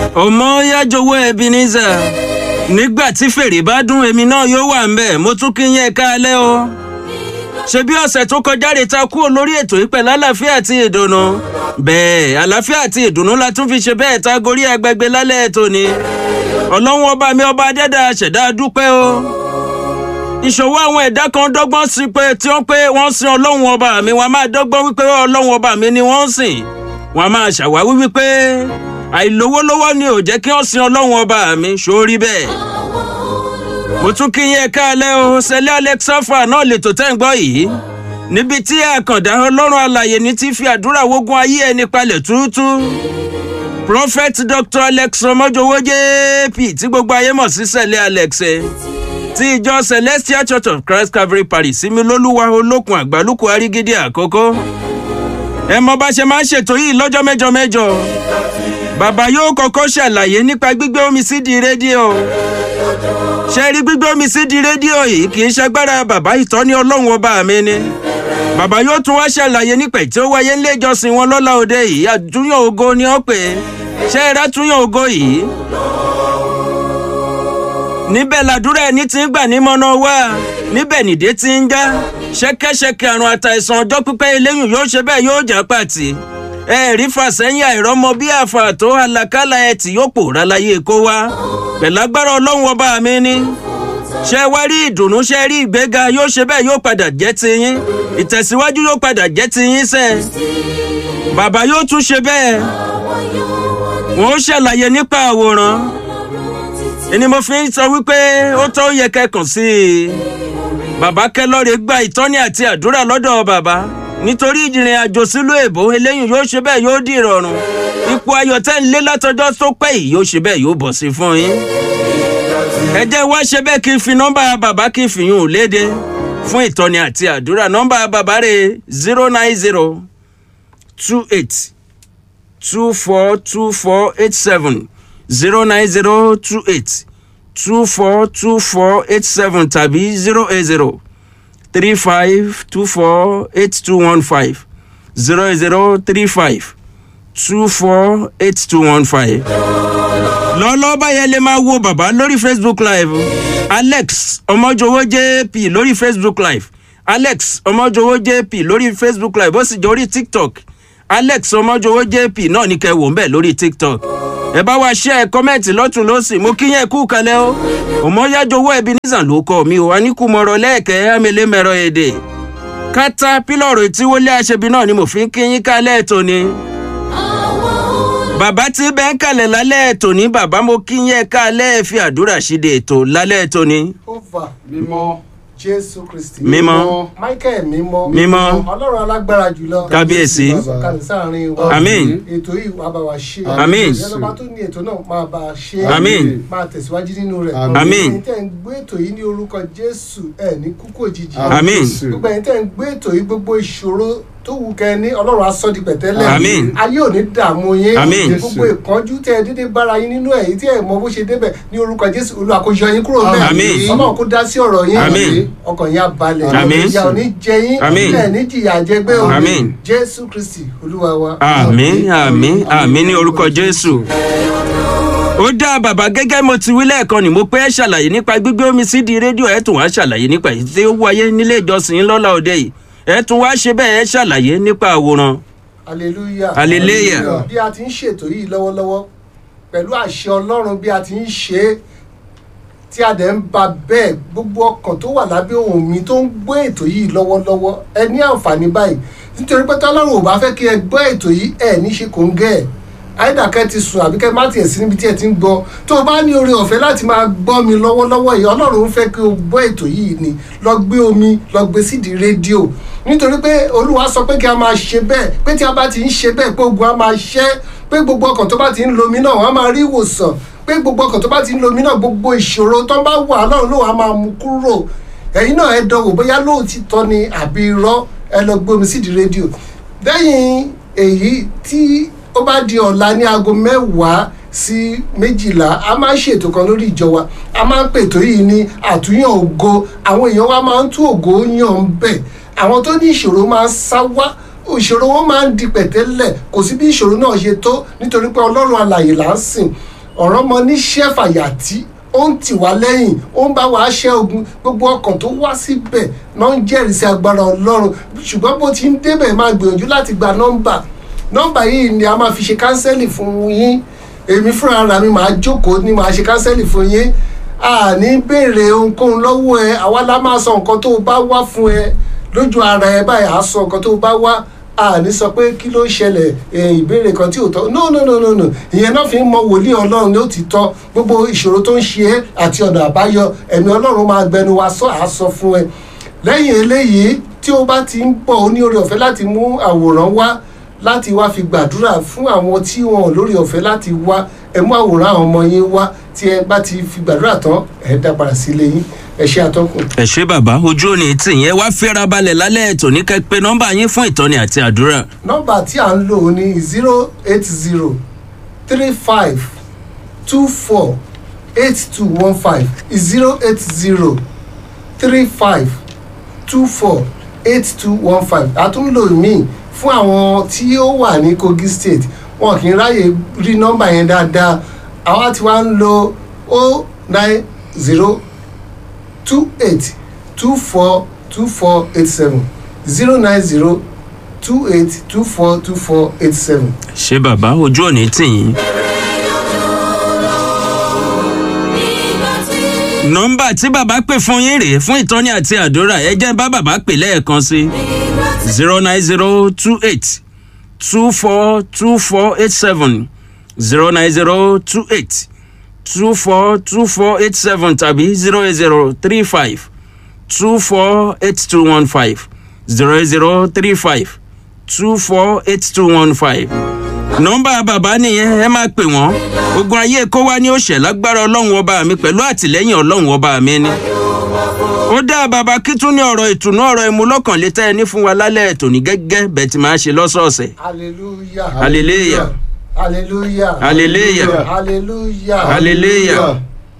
ọmọ yájọwọ́ Ebenezer nígbà tí fèrè bá dún èmi náà yóò wà ń bẹ̀ mo tún kí yẹn káalẹ́ o ṣe bí ọ̀sẹ̀ tó kọjá rè ta kúrò lórí ètò yìí pẹ̀lú àlàáfíà àti ìdùnnú bẹ́ẹ̀ àlàáfíà àti ìdùnnú la tún fi ṣe bẹ́ẹ̀ ta gorí agbègbè lálẹ́ ètò ni ọlọ́run ọba mi ọba adẹ́dà ṣẹ̀dá dúpẹ́ o ìṣòwò àwọn ẹ̀dá kan dọ́gbọ́n sí pé tí wọ́n pé wọ́n sin ọlọ́run ọba mi wọ́n máa dọ́gbọ́n wípé ọlọ́run ọba mi ni wọ́n ń sìn wọ́n máa ṣàwáwí wípé àìlówólówó ni ò jẹ́ kí wọ́n sin ọlọ́run ọba mi ṣórí bẹ́ẹ̀ mo tún kí yín káalẹ́ o sẹ́lẹ̀ alexafa náà lè tó tẹ́ ń gbọ́ yìí níbi tí àkàndá ọlọ́run alàyè ní ti fi àdúrà wógun ayé ẹni palẹ̀ túútú prophet dr alex ọmọjọwọ jp tí gbogbo ayé mọ̀ sí sẹ́lẹ̀ alex ẹ̀ ti ìjọ celestial church of christ calvary parish similoluwa olókun àgbálùkù arígídí àkókò ẹ mọ bá ṣe máa ń ṣètò yìí lọ́jọ́ mẹ́jọ mẹ́jọ bàbá yóò kọ́kọ́ ṣàlàyé nípa gbígbé omi sídìí rédíò ṣe rí gbígbé omi sídìí rédíò yìí kì í ṣagbára bàbá ìtọ́ni ọlọ́run ọba mi ni bàbá yóò tún wá ṣàlàyé nípa tí ó wáyé nílé ìjọsìn wọn lọ́la òde yìí àtúnyàn ògo ni ó pè é ṣe é rátúnyàn ògo yìí níbẹ̀ làdúrà ẹni tí ń gbà nímọ̀nà wá níbẹ̀ nìdé tí ń já ṣẹ́kẹ́ṣẹkẹ̀ àrùn àtàìsàn ọjọ́ pípẹ́ eléyìí yóò ṣe bẹ́ẹ̀ yóò jà pàtì ẹ rí fàsẹ́yìn àìrọ́mọ bí àfà tó àlàkálà ẹ tí yóò pòórá láyé kó wá pẹ̀lágbára ọlọ́run ọba mi ni ṣe wá rí ìdùnnú ṣe rí ìgbéga yóò ṣe bẹ́ẹ̀ yóò padà jẹ́ tiyín ìtẹ̀síwájú yóò padà jẹ́ tiyín sẹ́ bàbá yóò tún ṣe bẹ́ẹ̀ wọ́n ó ṣàlàyé nípa àwòrán ẹni mo fi ń sọ wípé ó tó yẹ kẹkàn sí i bàbá kẹlọ́ọ̀rẹ́ gba ìtọ́ni àti àdúrà lọ́dọ̀ bàbá nítorí ìrìn àjò sílùú èbó eléyìí yóò ṣe bẹ́ẹ̀ yóò di ìrọ̀rùn ipò ayọ̀ tẹ́ ń lé látọjọ́ tó pẹ́ yìí yóò ṣe bẹ́ẹ̀ yóò bọ̀ sí fún yín. ẹ jẹ́ wá ṣe bẹ́ẹ̀ kí n fi nọ́mbà bàbá kí n fi yún un léde fún ìtọ́ni àti àdúrà nọ́mbà bàbá rẹ̀ zero nine zero two eight two four two four eight seven zero nine zero two eight two four two four eight seven tàbí zero eight zero three five two four eight two one five zero zero three five two four eight two one five. lọ́lọ́ báyẹn lè máa wo bàbá lórí facebook live alex ọmọjọwọ jp lórí facebook live alex ọmọjọwọ jp lórí facebook live ó sì jẹ́ orí tiktok alex ọmọjọwọ jp náà ní kẹ́ wò ń bẹ̀ lórí tiktok ẹ bá wa ṣe ẹ kọ́mẹ́ǹtì lọ́tún lọ́sì mo kí yẹn kú kalẹ̀ o òmọ́yájọwọ́ Ebenezer ló kọ́ mi o aníkùmọ̀rọ̀ lẹ́ẹ̀kẹ́ amẹ́lẹ́mẹ̀rọ èdè kátà pílọ̀rù tí wọlé aṣebi náà ni mo fi ń kí yín kalẹ̀ tòní. bàbá tí bẹ́ẹ̀ ń kalẹ̀ lálẹ́ tòní bàbá mo kí yẹn kalẹ̀ fi àdúrà ṣíde ètò lálẹ́ tòní. Over mímọ́ Jésù Kristi. mímọ́ Michael mímọ́. Mímọ́. Ọlọ́run alágbára jùlọ. Kábíyèsí. Sọ̀kalẹ̀ sáàrin wa. Àmín. Ètò yìí wàá bá wa ṣe. Àmín. Ìjọba tó ní ètò náà máa bá a ṣe. Àmín. Máa tẹ̀síwájú nínú rẹ̀. Àmín. Ẹ̀yin tẹ́ ń gbé ètò yìí ní orúkọ Jésù ẹ̀ ní kúkú òjijì. Àmín. Gbogbo ẹ̀yin tẹ́ ń gbé ètò yìí gbogbo ìṣòro tó wù kẹ́ ní Ọlọ́run á sọ di pẹ̀tẹ́lẹ̀. Àmín. Ayé ò ní dààmú yín. Àmín. Gbogbo ìpọ́njú tẹ́ ẹ dédé bára yín nínú ẹ̀ tí ẹ mọ bó ṣe débẹ̀ ní orúkọ Jésù Olúwa kó yọ yín kúrò bẹ́ẹ̀. Àmín. Ọlọ́run kó dá sí ọ̀rọ̀ yín. Àmín. Ọkàn yín á balẹ̀. Àmín. Ìyà ò ní jẹ yín. Àmín. Ẹ̀ ní jìyà jẹgbẹ́ o. Àmín. Jésù Kristi Olúwa wa. àmín àmín àmín ní orúkọ jésù. ó dá bàbá gẹ́gẹ́ mo ti wí lẹ́ẹ̀kan ni mo pé ẹ ṣàlàyé nípa gbígbé omi sídìí rédíò ẹ tún wá ṣàlàyé nípa èyí tí ó wáyé nílé ìjọsìn yín lọ́la òde yìí ẹ tún wá ṣe bẹ́ẹ̀ ẹ ṣàlàyé nípa àwòrán. hallelujah. Hallelujah. bí a ti ń ṣètò yìí lọ́wọ́lọ́wọ́ pẹ̀lú àṣẹ ọlọ́run bí a ti ń ṣe é tí a dẹ̀ ń ba bẹ́ẹ̀ gbogbo ọkàn tó wà lábẹ́ ohùn mi tó ń gbọ́ ètò yìí lọ́wọ́lọ́wọ́ ẹ ní àǹfààní báyìí nítorí pé tọ́lọ́run ò bá fẹ́ kí ẹ gbọ́ ètò yìí ẹ ní ṣe kò ń gẹ́ ẹ̀ àìdàkẹ́ ti sùn àbí kẹ́ má tiẹ̀ sí níbi tí ẹ ti ń gbọ́ tó o bá ní oore ọ̀fẹ́ láti máa gbọ́ mi lọ́wọ́lọ́wọ́ yìí ọlọ́run fẹ́ kí o gbọ́ ètò yìí ni lọ gbé omi lọ gbé sídìí rédíò nítorí pé olúwa sọ pé kí a máa ṣe bẹ́ẹ̀ pé tí a bá ti ń ṣe bẹ́ẹ̀ pé ogun á máa ṣẹ́ pé gbogbo ọkàn tó bá ti ń lomi náà wọ́n á máa rí ìwòsàn pé gbogbo ọkàn tó bá ti ń lomi náà gbogbo ìṣòro tó bá wà lọ́run ló wàá máa mú kúrò ẹ̀yin náà ẹ dánwò bóyá lóòtítọ́ ni àbí irọ́ ẹ lọ gbé omi sídìí rédíò lẹ́yìn èyí tí ó bá di ọ̀la ní aago mẹ́wàá sí méjìlá a máa ń ṣètò kan lórí ìjọ wa a máa ń pètò yìí ní àtúnyàn ògo àwọn èèyàn wa máa ń tún ògo yàn ń bẹ̀ àwọn tó ní ìṣòro máa ń sá wá ìṣòro wọn máa ń di pẹ̀tẹ́lẹ̀ kò sí bí ìṣòro náà ṣe tó nítorí pé ọlọ́run alàyè là ń sìn ọ̀rọ̀ mọ níṣẹ́ fàyàtì ó ń tì wá lẹ́yìn ó ń bá wa ṣẹ́ ogun gbogbo ọkàn tó wá síbẹ̀ náà ń jẹ́rìí sí agbára ọlọ́run ṣùgbọ́n bó ti ń débẹ̀ máa gbìyànjú láti gba nọ́mbà nọ́mbà yìí ni a máa fi ṣe kánsẹ́lì fún yín èmi fúnra ra mi máa jókòó ni màá ṣe kánsẹ́lì fún yín a ní béèrè ohunkóhun lọ́wọ́ ẹ àwa la máa sọ nǹkan tó o bá wá fún ẹ lójú ara ẹ báyìí à á sọ nǹkan tó o bá wá a ní sọ pé kí ló ń ṣẹlẹ̀ ìbéèrè kan tí ò tọ́ no no no no no ìyẹn náà fi ń mọ wòlíì ọlọ́run ní ó ti tọ́ gbogbo ìṣòro tó ń ṣe é àti ọ̀nà àbáyọ ẹ̀mí ọlọ́run máa gbẹnu wa sọ àá sọ fún ẹ lẹ́yìn eléyìí tí ó bá ti ń bọ̀ ó ní oore ọ̀fẹ́ láti mú àwòrán wá láti wá fi gbàdúrà fún àwọn tí wọn ò lórí ọ̀fẹ́ láti wá ẹ mú àwòrán àwọn ọmọ yín wá tí ẹ bá ti fi gbàdúrà tán ẹ dá padà sílé yín ẹ ṣe àtọkùn. ẹ ṣé bàbá ojú òní tì yẹn wá fẹ́ra balẹ̀ lálẹ́ ètò ní kẹ́ pé nọ́mbà yín fún ìtọ́ni àti àdúrà. nọ́mbà tí à ń lò ní zero eight zero three five two four eight two one five zero eight zero three five two four eight two one five àtúnlò míì fún àwọn tí ó wà ní kogi state wọn kì í ráyè rí nọ́mbà yẹn dáadáa àwa tí wàá ń lo o nine zero two eight two four two four eight seven zero nine zero two eight two four two four eight seven. ṣé bàbá ojú òní tì yín. nọ́mbà tí bàbá pè fún yín rèé fún ìtọ́ni àti àdúrà ẹ jẹ́ bá bàbá pè lẹ́ẹ̀kan sí zero nine zero two eight two four two four eight seven zero nine zero two eight two four two four eight seven tàbí zero eight zero three five two four eight two one five zero eight zero three five two four eight two one five nọ́mbà bàbá nìyẹn ẹ máa pè wọ́n ogun ayé kó wá ní òṣè lágbára ọlọ́run ọba mi pẹ̀lú àtìlẹ́yìn ọlọ́run ọba mi ni. ó dá bàbá kí tún ní ọ̀rọ̀ ìtùnú ọ̀rọ̀ ìmúlọ́kànlétẹ́ ẹni fún wa lálẹ́ ètò ní gẹ́gẹ́ bẹ́ẹ̀ tí máa ṣe lọ́sọ̀ọ̀sẹ̀. hallelujah Hallelujah. hallelujah Hallelujah. hallelujah hallelujah.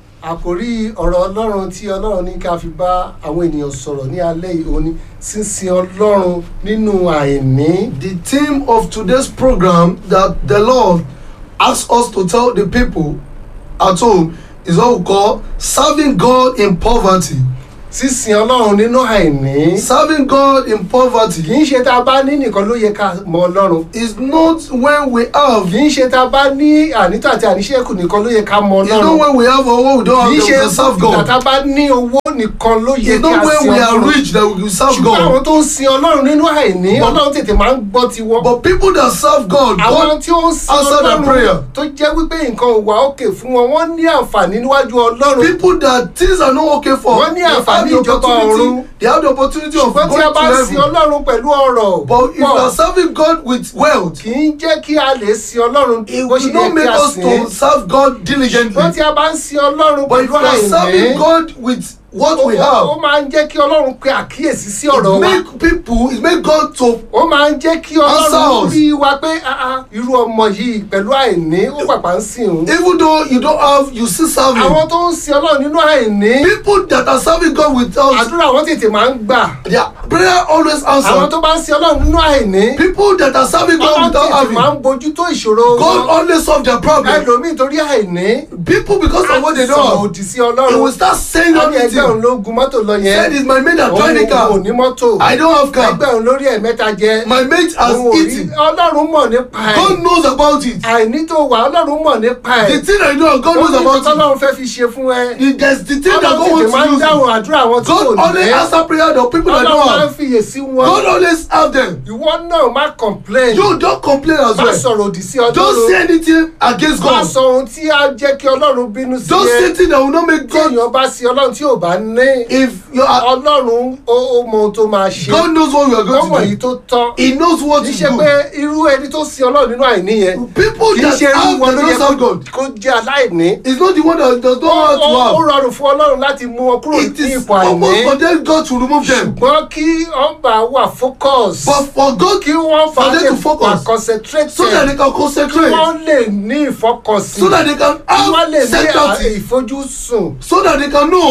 àkòrí ọ̀rọ̀ ọlọ́run tí ọlọ́run ní ká fi bá àwọn ènìyàn sọ̀rọ̀ ní alẹ́ yìí òní sísin ọlọ́run nínú àìní. The theme of today's program that the Lord asks us to tell the people at home is what we call serving God in poverty. sísin ọlọ́run nínú àìní. Serving God in kì poverty í ṣe tá a bá ní nìkan ló yẹ ká mọ ọlọ́run. is not when we have, kì í ṣe tá a bá ní ànító àti àníṣẹ́kù nìkan ló yẹ ká mọ it's not ọlọ́run. when we have or when we don't have kì í that we ṣe can serve ìgbà tá God. a bá ní owó nìkan ló yẹ It's kí a not when sin we are ọlọ́run. rich that we can serve ṣùgbọ́n àwọn God. tó ń sin ọlọ́run nínú àìní ọlọ́run tètè máa ń gbọ́ tiwọn. But people that serve God, àwọn God tí ó ń sin answer their prayer. ọlọ́run tó jẹ́ wípé nǹkan ò wà òkè fún wọn wọ́n ní àǹfààní níwájú ọlọ́run. people that things are not okay for, Wọ́n ní they have àǹfààní the ìjọba ọ̀run. opportunity, they have the opportunity of ṣùgbọ́n tí going a bá to sin heaven. ọlọ́run pẹ̀lú ọ̀rọ̀ But if you are serving God with wealth, kì í jẹ́ kí a lè sin ọlọ́run it bó ṣe will yẹ not make kí a us sìn to serve God diligently. ṣùgbọ́n tí a bá ń sin ọlọ́run But if pẹ̀lú you are serving àìní God with what we ó have, máa ń jẹ́ kí ọlọ́run pe àkíyèsí sí ọ̀rọ̀ it wa make people, it make God to ó máa ń jẹ́ kí Answer ọlọ́run us. rí wa pé "Ah, ah, irú ọmọ yìí pẹ̀lú àìní ó pàpà ń sìn òun. even though you don't have, you still serve Him. àwọn tó ń sin ọlọ́run nínú àìní People that are serving God without, àdúrà wọn tètè máa ń gbà their prayer always àwọn answered. tó bá ń sin ọlọ́run nínú àìní People that are serving God ọlọ́run without tètè máa having, ń bójútó ìṣòro God wọn only solve their problem. ẹlòmíì torí àìní People because of what they sọ̀rọ̀ don't have, òdì sí they will ọlọ́run start saying wọ́n ní ẹgbẹ́ òun anything. ló gun mọ́tò lọ yẹn Said is my mate that òun joined the ò car. ní mọ́tò I don't have car. ẹgbẹ́ òun lórí ẹ̀ mẹ́ta jẹ My mate has òun ò rí eaten. ọlọ́run mọ̀ nípa ẹ̀ God knows about it. àìní tó wà ọlọ́run mọ̀ nípa ẹ̀ The thing I know, God ó knows ní about nǹkan it. tọ́lọ́run fẹ́ fi ṣe fún ẹ The- There's the thing that God ọlọ́run tètè máa ń wants to dáhùn use. àdúrà àwọn tí God kò only ní answer prayer the people that ọlọ́run don't máa ń have. fiyèsí wọn God always have them. ìwọ náà má complain You don't complain as má well. sọ̀rọ̀ òdì sí Don't say ọlọ́run anything against má God. sọ ohun tí á jẹ́ kí ọlọ́run bínú sí Don't say ẹ things that will not make tí God. èèyàn bá sí ọlọ́run tí ò bá ní If you are, ọlọ́run ó ó mọ ohun tó máa ṣe God knows what you are ọmọ going yìí to do. tó tọ́ He knows what kì í to ṣe pé do. irú ẹni tó sin ọlọ́run nínú àìní yẹn People kì í that ṣe irú have wọn the ló yẹ don't serve God. kó jẹ́ aláìní It's not the one that does ó not want ó- ó to have. rọrùn fún ọlọ́run láti mú wọn kúrò It ní is ipò almost àìní for them God to remove them. ṣùgbọ́n kí ọba wà focus But for God, kí wọ́n for fà them lè to focus. wà concentrate so that they can kí concentrate, wọ́n lè ní ìfọkànsìn so that they can kí wọ́n lè have ní à- certainty, ìfojúsùn so that they can kí know wọ́n má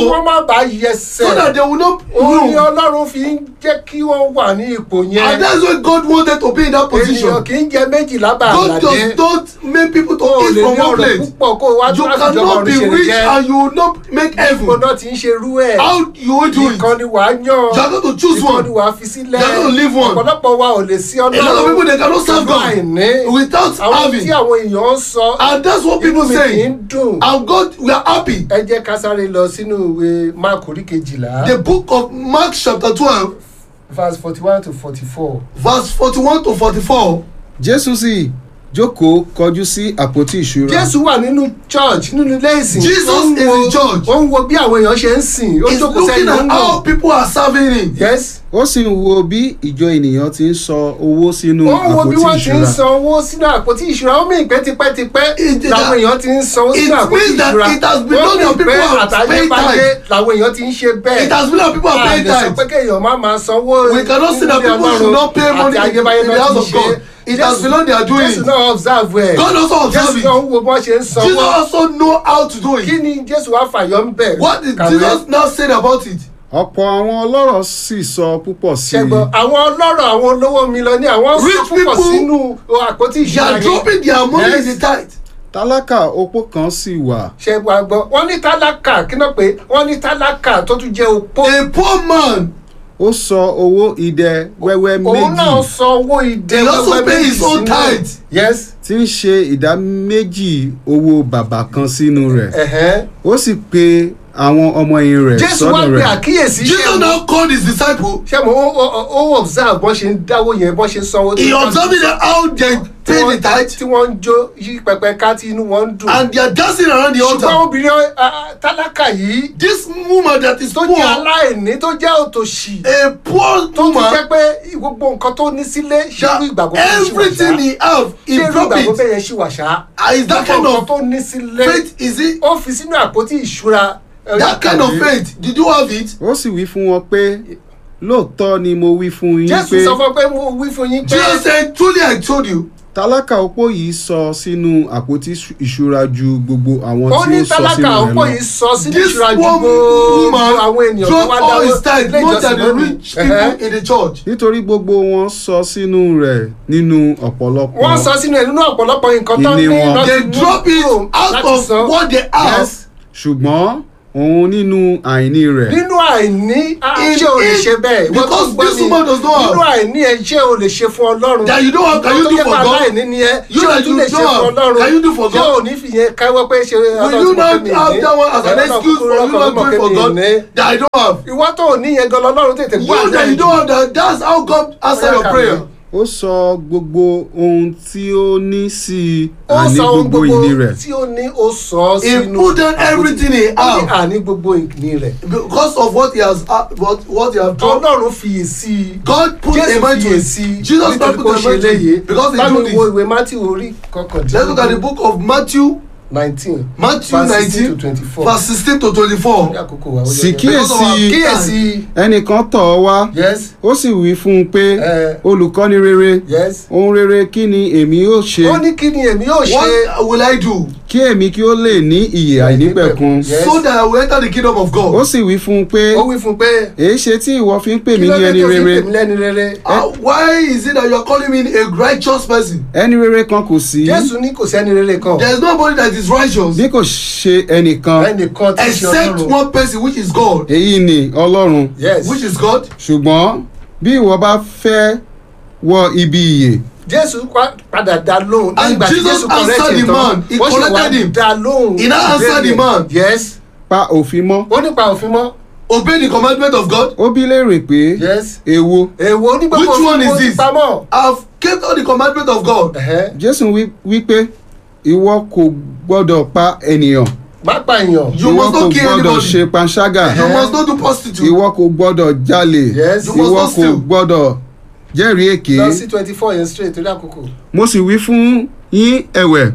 bá so yẹsẹ̀ that they will not òun ni rule ọlọ́run fi ń jẹ́ kí wọ́n wà ní ipò and yẹn that's why God wanted to be in that ènìyàn position kì í jẹ méjìlá bá God àlàdé does not make people to o eat lè from ní one ọ̀rọ̀ plate púpọ̀ kó o wá you tó láti jọba cannot be ọ̀run ṣe lè rich jẹ́ and you will not make ipò heaven náà ti ń ṣe irú ẹ̀ how you will do it ìkan ni wàá yàn you are going to choose ìkan one ni wàá fi sílẹ̀ You are going to leave one. ọ̀pọ̀lọpọ̀ wa ò lè sí a lot of people ọlọ́run they cannot serve pẹ̀lú àìní God without àwọn having tí àwọn èèyàn ń sọ and that's what inú people mi kì í say dùn and God we are happy ẹ jẹ́ ká sáré lọ sínú ìwé mark orí kejìlá the book of Mark chapter twelve verse forty one to forty four. verse forty-one to forty-four jésù sì jókòó kọjú sí àpótí ìṣúra jésù wà nínú church nínú ilé ìsìn Jesus Ó ń is wo- in church. ó ń wo bí àwọn èèyàn ṣe ń sìn ó he's jókòó looking sẹ́yìn ó at ń how wò people are serving him yes ó sì ń wo bí ìjọ ènìyàn ti ń sọ owó sínú ó ń wo bí àpótí wọ́n ti ń ìṣúra san owó sínú àpótí ìṣúra ó mìíràn pé tipẹ́tipẹ́ It- làwọn èèyàn ti ń san owó it sínú àpótí means that ìṣúra it has been ó known that mìíràn pé people have paid àtàyébáyé tithe. làwọn èèyàn ti ń ṣe bẹ́ẹ̀ it has been that people are paying àlè sọ tithe pé kéèyàn má máa sanwó we cannot say that nínú ilé people should Ọlọ́run not pay money àti in the ayébáyé in the náà house ti of ṣe. God it has been known they are doing jésù it náà observe ẹ̀ God also observe jésù it náà ń wo bọ́n ṣe ń Jesus sanwó also know how to do kí it ni jésù wá fàyọ ń bẹ̀ what did Kàwé. Jesus now say about it ọ̀pọ̀ àwọn ọlọ́rọ̀ sì sọ púpọ̀ sí i ṣẹgbọn àwọn ọlọ́rọ̀ àwọn olówó mílíọ̀nì àwọn sọ Rich púpọ̀ people, sínú àpótí they ìṣúra are yẹn dropping their money Yes. in the tithe tálákà opó kan sì wà ṣẹgbọn àgbọn wọn ní tálákà kí náà pé wọn ní tálákà tó tún jẹ opó a poor man ó sọ owó idẹ wẹ́wẹ́ òun náà méjì san owó ìdè He also wẹ́wẹ́ pay méjì his own sínú ẹ̀. tithe. yes tí ń ṣe ìdá méjì owó bàbà kan sínú rẹ̀ ẹ̀hẹ́n. ó sì pe àwọn ọmọ ẹ̀yìn rẹ̀ jésù wá sọ́dọ̀ pe rẹ̀ àkíyèsí Jesus ṣẹ́mu now called his disciple ṣẹ́mu ó ó- ó observe bọ́n ṣe ń dáwó yẹn bọ́n ṣe ń sanwó he observing them how they tí pay the wọ́n tithe tí wọ́n ń jó yí pẹpẹ ká tí inú wọn ń dùn. and they are dancing around the ṣùgbọ́n altar obìnrin ah, ah, tálákà yìí this woman that is tó poor jẹ́ aláìní tó jẹ́ òtòṣì a poor tó tún woman jẹ́ pé gbogbo nǹkan tó ní sílé ṣé irú that ìgbàgbọ́ bẹ́ẹ̀ ṣì wà everything ṣá he have ṣé he irú drop ìgbàgbọ́ it bẹ́ẹ̀ yẹn ṣì wà ṣá Ah, is that kind gbogbo nǹkan of tó ní sílé faith is it ó fi sínú àpótí ìṣúra ẹ, that kind of kàwé. faith did you have it ó sì wí fún wọn pé lóòótọ́ ni mo wí fún yín jésù pé sọ fún ọ pé mo wí fún yín pé Jesus said truly I told you tálákà opó yìí sọ sínú àpótí ìṣúra ju gbogbo àwọn ó tí ní ó sọ tálákà sínú rẹ̀ ọ̀pọ̀ lọ yìí sọ sínú this ìṣúra ju one gbogbo woman àwọn ènìyàn tó drop wá all dáwọ́ his tithe ilé more ìjọsìn than the lónìí. rich Ẹ̀hẹ́. people in the church nítorí gbogbo wọn sọ sínú rẹ̀ nínú ọ̀pọ̀lọpọ̀ wọ́n sọ sínú ẹ̀ nínú ọ̀pọ̀lọpọ̀ nǹkan tó ní Ìní wọn. láti they mú drop it kúrò out láti of san. what they have Yes. ṣùgbọ́n òun nínú àìní rẹ̀ nínú àìní ah, In- ṣé o lè in- ṣe bẹ́ẹ̀ Ìwọ tó because gbọ́ this mi, woman does not have. nínú àìní ẹ ṣé o lè ṣe fún ọlọ́run That you don't have, can you Ìwọ do tó for jẹ́ pé God? aláìní ni ẹ You ṣé o that tún you lè ṣe don't fún have, ọlọ́run can you do for ṣé God? o ní fìyẹn káwọ́ pé ṣe will you not have that one as an excuse for you not doing for God that I don't have ìwọ tó ò ní yẹn gan lọ́lọ́run tètè gbọ́ you that you don't have that that's how God answer your prayer ó sọ gbogbo ohun tí ó ní sí i ó àní sọ ohun gbogbo ìní rẹ̀ tí ó ní ó sọ ọ́ he sínú put down everything he ó ní have àní gbogbo ìní rẹ̀ because of what he has uh, what what he have done ọlọ́run fiyè sí i God put a jésù mind to fiyè it sí i Jesus nítorí God kó put a ṣe mind to léyè it because bá they mi do wo this ìwé matthew orí let's look at the kọkàndínlógún book of Matthew nineteen Matthew verse nineteen 16 to 24. verse sixteen to twenty-four ní àkókò wa ó yẹ sì yẹ. kíyèsí kíyèsí ẹnìkan tọ̀ ọ́ wá yes ó sì wí fún un pé Eh. olùkọ́ni rere yes ohun rere kí ni èmi yóò ṣe ó ní kí ni èmi yóò ṣe what will I do kí èmi kí ó lè ní ìyè àìnípẹ̀kun Yes. so that I will enter the kingdom of ó God sì wí fún un pé ó wí fún un pé èé ṣe tí ìwọ fi ń pè kí mí ló ní dé ẹni tó fi rere pèmí lẹ́ni rere uh, why is it that you are calling me a righteous person ẹni rere kan kò sí jésù ní kò sẹ́ni rere kan there is nobody that is righteous bí kò ṣe ẹnìkan ẹnìkan tí í ṣe except ọlọ́run one person which is God èyí ni ọlọ́run yes which is God ṣùgbọ́n bí ìwọ bá fẹ́ wọ ibi ìyè jésù pa- padà dá lóhùn And nígbà tí Jesus jésù correct answered ẹ̀ the tán, man. He ó sì wá corrected him. dá lóhùn He now answered the ìbéèrè. man. yes pa òfin mọ́ ó nípa òfin mọ́ obey the commandment of God ó bí léèrè pé yes èwo èwo ní gbogbo Which one òfin is mo ti this? pamọ́ have kept all the commandment of God Ẹ̀hẹ́. jésù wí- wí pé ìwọ kò gbọ́dọ̀ pa ènìyàn má pa èèyàn You ìwọ must kò not kill gbọ́dọ̀ anybody. ṣe panṣágà you must not do prostitute ìwọ kò gbọ́dọ̀ jalè Yes. You must ìwọ not kò steal. gbọ́dọ̀ jẹ́rìí èké lọ sí twenty four yẹn straight torí àkókò. mo sì wí fún yín ẹ̀wẹ̀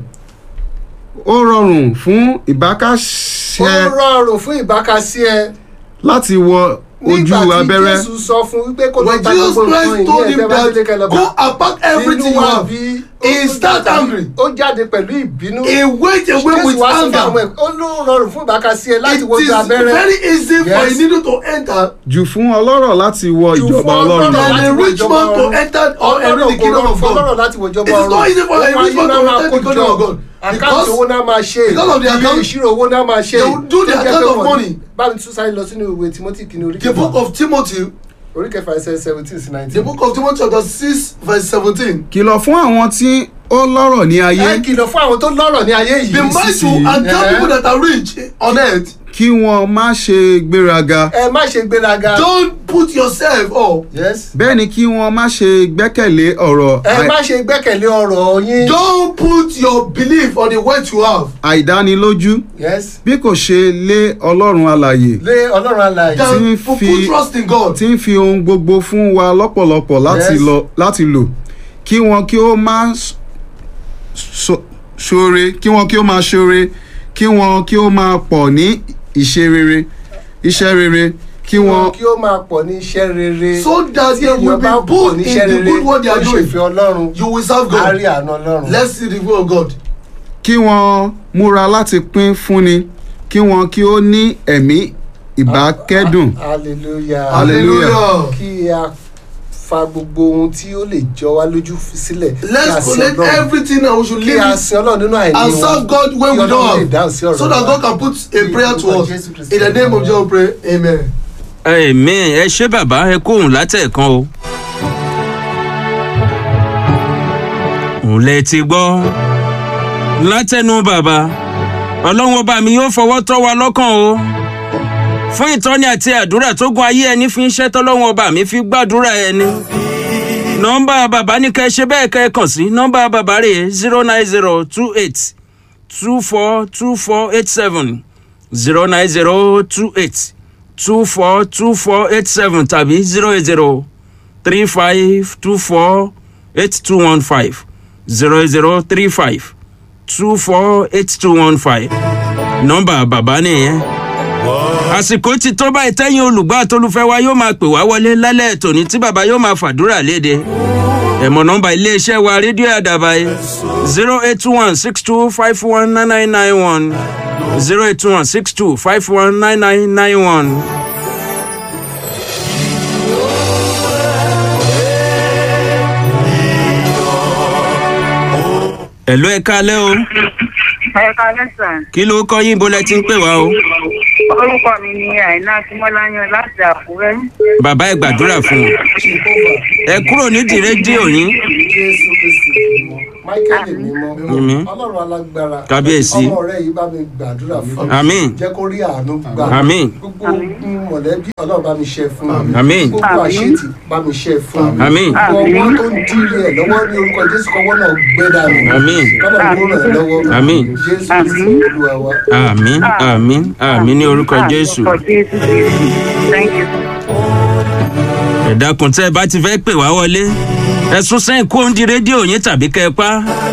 ó rọrùn fún ó ìbákasẹ rọrùn fún ìbákasí ẹ láti wọ ojú nígbà tí abẹ́rẹ́ jésù sọ fún wípé kó lọ when ta Jesus gbogbo nǹkan Christ ìní told ẹ̀ him tẹ́ bá délé kẹ́ lọ that go and pack everything inú you wa have bí he start angry ó jáde pẹ̀lú ìbínú he went away jésù with wá sọ fún àwọn anger ẹ̀ ó ló rọrùn fún ìbáka sí ẹ láti it wojú is abẹ́rẹ́ very easy for a Yes. needle to enter jù fún ọlọ́rọ̀ láti wọ Jù ìjọba fún ọlọ́run ọlọ́rọ̀ than láti a wo rich ìjọba man to ọ̀run. enter or enter ọlọ́rọ̀ the kò kingdom rọrùn of fún God ọlọ́rọ̀ láti wo ìjọba It is not easy for a Owó rich man ayé to náà máa enter the kó kingdom jọ. of God àkáǹtì because owó náà máa ṣe because of the ilé account- ìṣirò owó náà máa ṣe They will do the Tó jẹ́ account pé of wọ́n- money. báwo ni tún sáré lọ sínú ìwé timothy kìíní orí the book kẹfà of Timothy orí kẹfà ẹsẹ̀ seventeen sí the nineteen. book of Timothy chapter six verse seventeen kìlọ̀ fún àwọn tí ó lọ́rọ̀ ní ayé ẹ kìlọ̀ fún àwọn tó lọ́rọ̀ ní ayé yìí be mindful and tell Eh. people that are rich on earth kí wọ́n má ṣe gbéraga ẹ má ṣe gbéraga. don't put yourself up yes. bẹ́ẹ̀ ni kí wọ́n má ṣe gbẹ́kẹ̀lé ọ̀rọ̀ ẹ àì- má ṣe gbẹ́kẹ̀lé ọ̀rọ̀ yín. don't put your belief on the wealth you have àìdánilójú yes. bí kò ṣe lé ọlọ́run alàyè lé ọlọ́run alààyè. Tí ń than put fi- trust in God tí ń fi ohun gbogbo fún wa lọ́pọ̀lọpọ̀ láti Yes. lọ láti lò kí wọn kí ó má s- so- ṣoore kí wọn kí ó máa ṣoore kí wọn kí ó máa pọ̀ ní ìṣe rere iṣẹ́ rere kí wọn kí ó máa pọ̀ ní iṣẹ́ rere. so that tí they will èèyàn bá be pọ̀ bold ní in iṣẹ́ the rere good work they ó are doing ṣèfẹ́ ọlọ́run. you will serve á rí God àánú ọlọ́run. let's see the will of God kí wọn múra láti pín fúnni kí wọn kí ó ní ẹ̀mí ìbákẹ́dùn hallelujah. Hallelujah. kí a fa gbogbo ohun tí ó lè jọ wá lójú fi sílẹ̀. kí a let's sin collect Ọlọ́run. everything and we should kí leave a it sin ọlọ́run nínú àìní and wọn. serve God when Kí we Ọlọ́run lè don't dáhùn sí have ọ̀rọ̀ so that wa. God can put a Ní prayer to orúkọ us Jésù Kristi in the name of Olúwa. Jesus we pray amen. ẹ̀mí ẹ ṣé bàbá ẹ kóhùn látẹ̀kan o. òun lẹ ti gbọ́ látẹnu bàbá ọlọ́run ọba mi yóò fọwọ́ tọ́ wa lọ́kàn o fún ìtọ́ni àti àdúrà tó gun ayé ẹni fi ń ṣẹ́ tọ́lọ́run ọba mi fi gbàdúrà ẹni nọ́mbà bàbá ní kẹ́ ẹ ṣe bẹ́ẹ̀ kẹ́ ẹ kàn sí nọ́mbà bàbá rẹ̀ zero nine zero two eight two four two four eight seven zero nine zero two eight two four two four eight seven tàbí zero eight zero three five two four eight two one five zero eight zero three five two four eight two one five nọ́mbà bàbá nìyẹn. àsìkò ti tó báyìí tẹ́yìn olùgbọ́ àtolúfẹ́ wa yóò máa pè wá wọlé lálẹ́ tòní tí bàbá yóò máa fàdúrà léde ẹ̀mọ̀ nọ́mbà iléeṣẹ́ wa rédíò àdàbà yìí zero eight one six two five one nine nine nine one zero eight one six two five one nine nine nine one. ẹ̀lú ẹ̀ka alẹ́ o ẹ̀ka lẹ́sàn. kí ló kọ́ yín bó lẹ ti ń pè wá o orúkọ mi ni àìná akínmọ́láyàn láti àkúrẹ́. bàbá ẹ gbàdúrà fún un ẹ kúrò nídìí rédíò yín jésù kristi mímọ́ michael mímọ́ Mímí. ọlọ́run alágbára Kábíyèsí. ọmọ rẹ yìí bá mi gbàdúrà fún Àmín. jẹ́ kó rí àánú gbà Àmín. gbogbo ogun mọ̀lẹ́bí ọlọ́run bá mi ṣe fún Àmín. gbogbo àṣetì bá mi ṣe fún Àmín. gbogbo ọwọ́ tó ń dírí ẹ̀ lọ́wọ́ ní orúkọ jésù kọ́wọ́ náà gbé dànù Àmín. kọ́lọ̀ ló ràn ẹ́ lọ́wọ́ Àmín. jésù kristi olúwa wa. àmín àmín àmín ní orúkọ jésù orúkọ jésù kristi thank you. ẹ dákun tẹ́ ẹ bá ti fẹ́ pè wá wọlé ẹ sún sẹ́yìn kó ń di rédíò yín tàbí kẹ́ ẹ pa.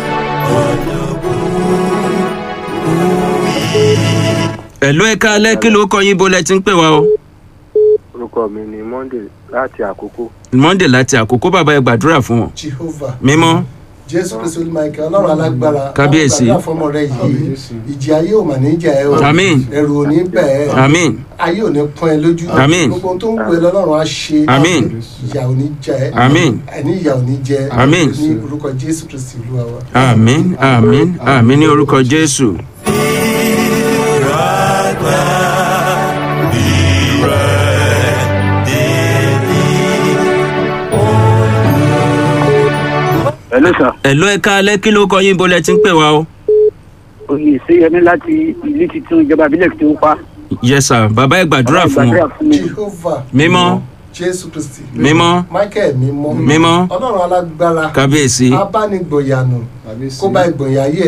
ẹ̀lú ẹ̀ka alẹ́ kí ló kọ yín bó lẹ ti ń pè wá o. orúkọ mi ni monday láti àkókò monday láti àkókò bàbá ẹ gbàdúrà fún wọn. jehovah mímọ́ jésù kristu olùmọ̀ọ́kẹ́ ọlọ́run alágbára Kábíyèsí. alágbára fọmọ rẹ yìí ìjì ayé ò mà ní jà ẹ́ o Àmín. ẹ̀rù ò ní bẹ̀ ẹ́ àmín ayé ò ní pọ́n ẹ lójú Àmín. gbogbo ohun tó ń gbé lọ́lọ́run á ṣe Àmín. ìyà ò ní jẹ ẹ́ Àmín. ẹni ìyà ò ní jẹ ẹ́ Àmín. ní orúkọ jésù kristu olúwa wa. àmín àmín àmín ní orúkọ jésù. ẹlẹ sà ẹ̀lú ẹ̀ka alẹ́ kí ló kọ yín bó lẹ ti ń pè wá o. oyè ìṣeyẹmí láti ìlú tuntun ìjọba ìbílẹ̀ tó ń pa yes sir bàbá ẹ gbàdúrà fún wọn. fún mi jehovah mímọ́ jésù kristi mímọ́ michael mímọ́ mímọ́ ọlọ́run alágbára kábíyèsí abánigbòyànù kó bá ìgbòyà ayé